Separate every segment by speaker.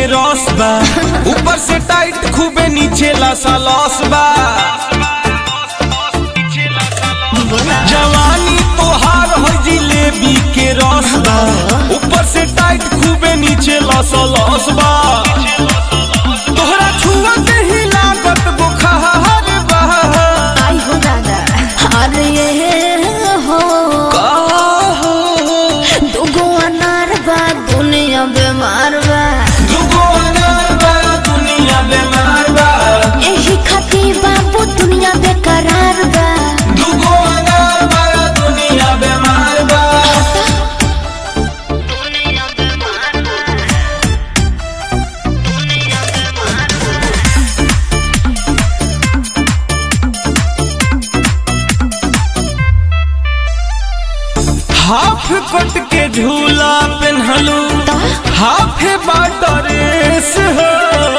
Speaker 1: रस बा ऊपर से टाइट खूबे नीचे लसा लस बा जवानी तोहार हो जिलेबी के रस बा ऊपर से टाइट खूबे नीचे लस लस बा तोहरा छुआ के ही लागत बुखार बा
Speaker 2: आई हो दादा अरे ये हो
Speaker 1: का हो
Speaker 2: दुगो अनार बा दुनिया बीमार बा
Speaker 1: दुगो अनार बा दुनिया बीमार बा
Speaker 2: एही खातिर बाबू दुनिया बेकरार बा
Speaker 1: दुगो अनार बा दुनिया बीमार बा हाफ कट के झूला पेन्हलू हाफ बाटरेस हो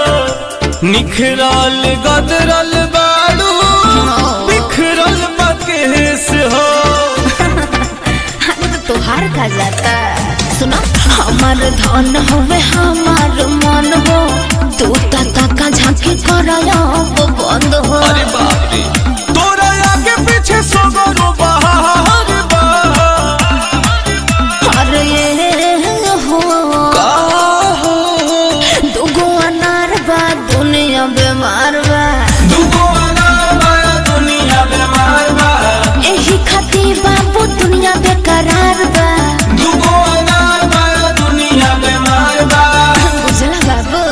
Speaker 1: निखरल गदरल बाड़ू बिखरल बकेस हो
Speaker 2: अरे तो तोहार का जाता सुना हमार धन होवे हमार मन हो तू तता का झांकी कराया वो बंद हो
Speaker 1: अरे बाप रे तोरा आगे पीछे सगरो बहार बा
Speaker 2: अरे ये हो
Speaker 1: का हो
Speaker 2: दुगो अनार बा दुनिया बीमार बा
Speaker 1: दुगो अनार बा दुनिया बीमार बा
Speaker 2: एही खातिर बाबू दुनिया बेकरार बा
Speaker 1: दुगो अनार बा दुनिया बीमार बा
Speaker 2: बुझला बाबू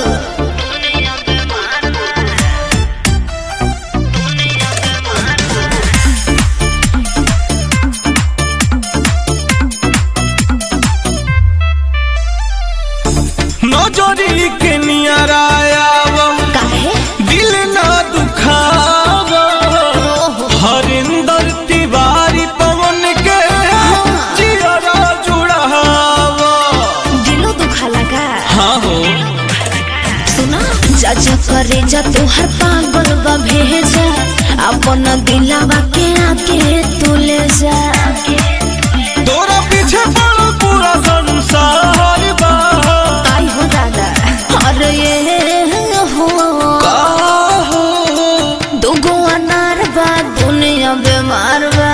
Speaker 1: नजरी के नियरायावा
Speaker 2: काहे
Speaker 1: दिल ना दुखावा हरिंदर तिवारी पवन के जियरा जुड़ावा
Speaker 2: दिलो दुखाला का
Speaker 1: हाँ हो
Speaker 2: सुना जज करे जा तोहर पागल बा भेजा अपन दिलावा के आके तू ले जा
Speaker 1: तोरा पीछे पड़ो पूरा संसार बा
Speaker 2: आई हो दादा अरे ये हो
Speaker 1: का हो
Speaker 2: दुगो अनार बा दुनिया बीमार बा